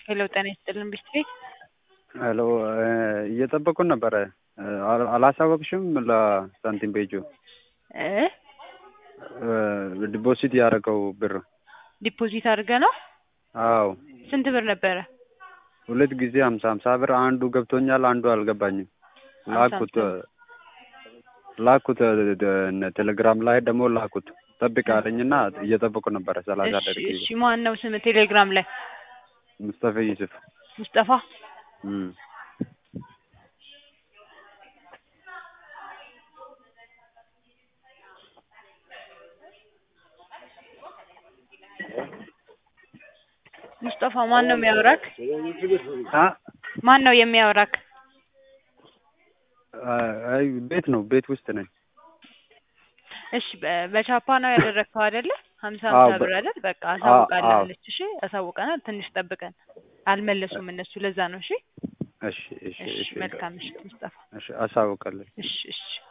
ሄሎ ጤና ይስጥልን ቢስትሪ ሄሎ እየጠበቁን ነበረ። አል- አላሳወቅሽም? ለሳንቲም ቤጁ እ ዲፖዚት ያደረገው ብር ዲፖዚት አድርገ ነው። አዎ ስንት ብር ነበረ? ሁለት ጊዜ ሀምሳ ሀምሳ ብር አንዱ ገብቶኛል፣ አንዱ አልገባኝም። ላኩት ላኩት ደ- ቴሌግራም ላይ ደግሞ ላኩት ጠብቅ አለኝና እየጠበቁ ነበረ ሰላሳ እሺ ደቂቃ እሺ ማን ነው ስም ቴሌግራም ላይ ሙስጠፋ ዩሱፍ ሙስጠፋ እም። ሙስጠፋ ማን ነው የሚያወራክ? አ ማን ነው የሚያወራክ? አይ ቤት ነው ቤት ውስጥ ነኝ። እሺ በ- በቻፓ ነው ያደረግከው አይደለ? ሀምሳ አዎ፣ ሀምሳ በ- ብር አይደል? በቃ አዎ፣ አሳውቃለች። እሺ አሳውቀናል። ትንሽ ጠብቀን አልመለሱም እነሱ ለዛ ነው። እሺ እሺ እሺ እሺ እሺ መልካም ምሽት ሙስጠፋ። እሺ አሳውቃለሁ። እሺ እሺ